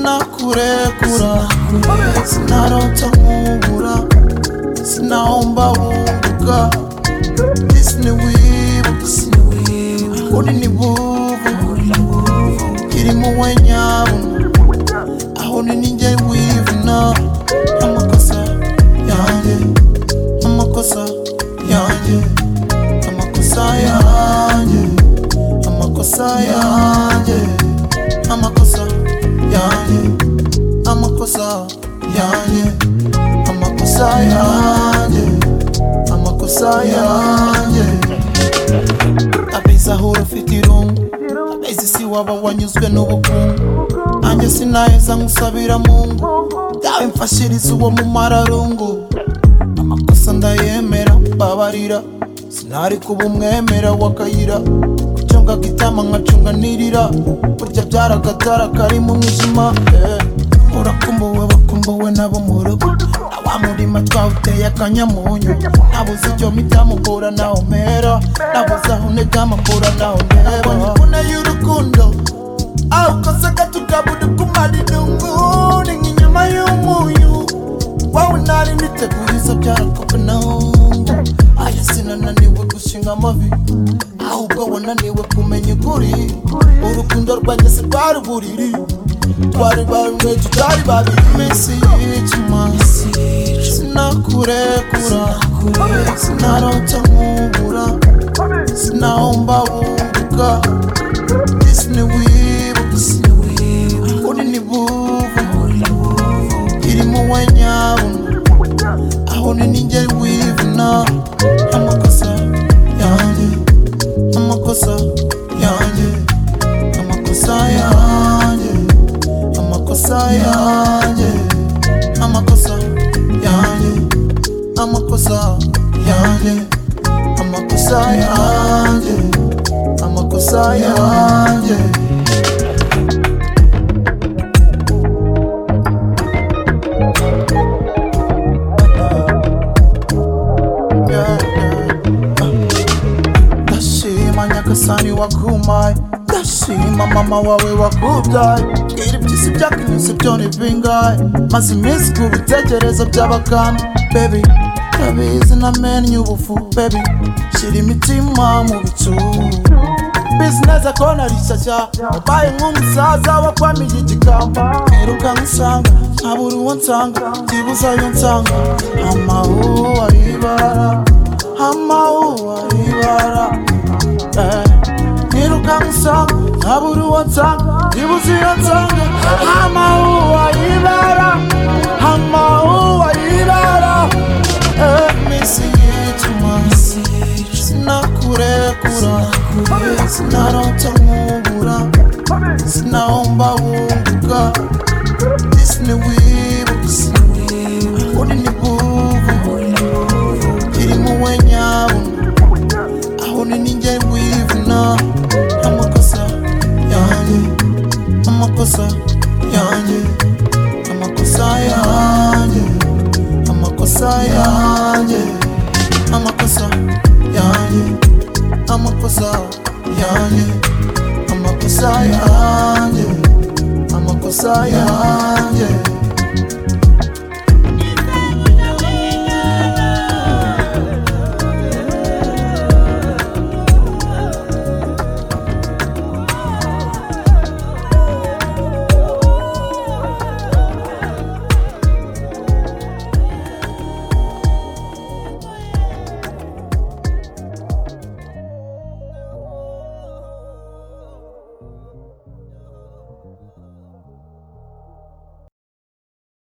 sinakurekura sinarota nkubura sinahomba bunguka disini wibuka uri ni bubu irimo we nyabuna aho ni ninjye wivuna amakosa yanjye amakosa yanjye amakosa yanjye amakosa yanjye amakosa yanjye amakosa yanjye amakosa yanjye amakosa yanjye abeza ahora ufite irungu abeza isi waba wanyuzwe n'ubukungu nanjye sinaheza nkusabira mungu dawe mfashiriza uwo mu mararungu amakosa ndayemera mbabarira sinari kuba umwemera w'akayira gucunga gitama nkacunga nirira burya byaragatara kari mu mwijima eh. urakumbuwe bakumbuwe nabo mu rugo na wa murima twawuteye akanyamunyu nabuze icyo mpita mukura naho mpera nabuze aho ntega amakura naho mpera nyibuna y'urukundo aho ukosaga tukabura kumara irungu ni nk'inyama y'umunyu wowe ntari niteguye izo byarakope nahungu aya sinananiwe gushinga amavi ahubwo wananiwe kumenya ukuri urukundo rwanjye si rwari uburiri twari bamwe tutari babiri iminsi y'icuma sinakurekura sinarota nkubura sinahomba bunguka disini wibuka uri ni bubu irimo we nyabuna aho ni ninjye wivuna amakosa yanjye amakosa yanjye amakosa yanjye amakosa yanjye amakosa yanjye amakosa yanjye amakosa yanjye amakosa yanjye yeah, yeah. ndashima nyagasani wagumaye ndashima mama wawe wakubyaye iri byisi byakunyuze byo ni bingahe maze iminsi ku bitekerezo by'abakambwe bebi ndabizi namenye ubufu bebi shyira imitima mu bicu bizinesi kona rishyashya ubaye nk'umusaza wakwamiye igikamba mperuka nsanga nkabura uwo nsanga byibuze ayo nsanga amahuwa y'ibara amahuwa y'ibara Eh, mperuka nsanga nkabura uwo nsanga byibuze iyo nsanga amahuwa y'ibara amahuwa y'ibara Eh, iminsi yituma sinakurekura sinarota mu